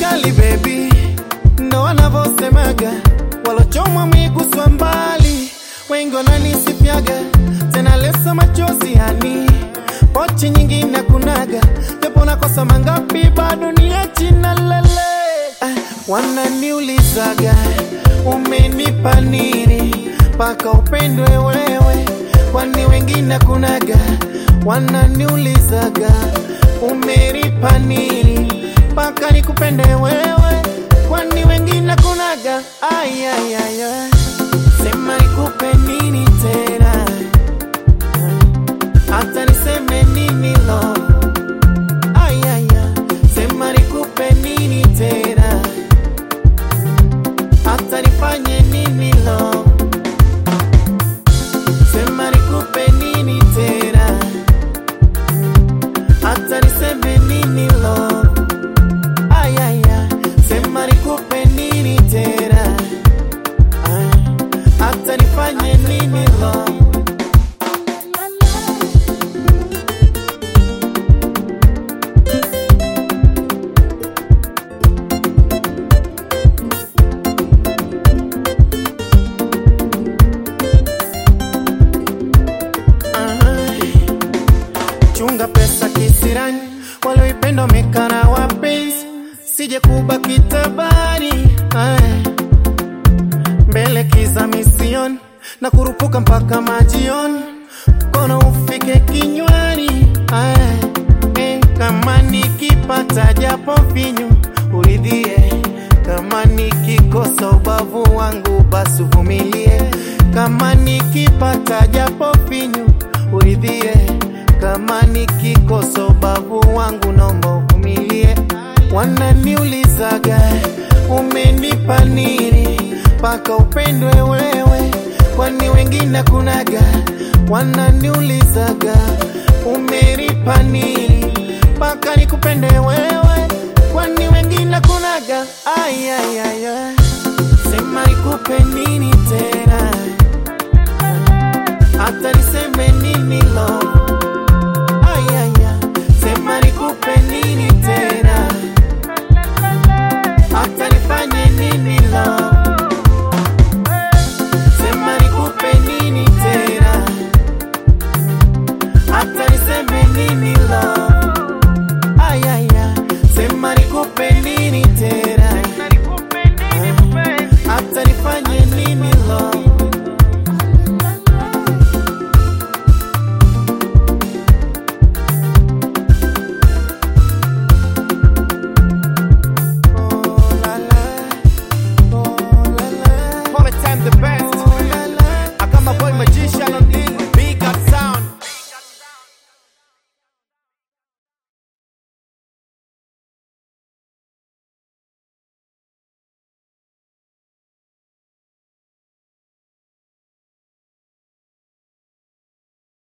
usijali baby, ndo wanavyosemaga walochomwa miguswa mbali, wengi wananisifiaga tena lesa machozi hani pochi nyingi na kunaga, japo nakosa mangapi bado ni china lele. Ah, wananiulizaga umenipa nini mpaka upendwe wewe, kwani wengine kunaga. Wananiulizaga umenipa nini mpaka nikupende wewe, kwani wengine kunaga. Ay, ay, ay, ay. Sema nikupe nini tena, hata niseme nini lo Ay, ay, ay. Sema nikupe nini tena, hata nifanye nini lo Sema nikupe nini tena, hata niseme nini lo Ay, ay, ay. Sema nikupe nini tena, Ay. hata nifanye nini lo chunga pesa kisirani, walioipenda wamekana wapenzi, sije kubaki tabani Ay. mbele kiza misioni na kurupuka mpaka majioni, kono ufike kinywani Ay. Eh, kama nikipata japo finyu uridhie, kama nikikosa ubavu wangu basi uvumilie, kama nikipata japo finyu uridhie, kama nikikosa ubavu wangu naomba uvumilie. Wananiulizaga umenipa nini mpaka upendwe wewe, kwani wengine kunaga. Wananiulizaga umenipa nini mpaka nikupende wewe, kwani wengine kunaga. Ay, ay, ay, ay. Sema nikupe nini tena, hata niseme nini lo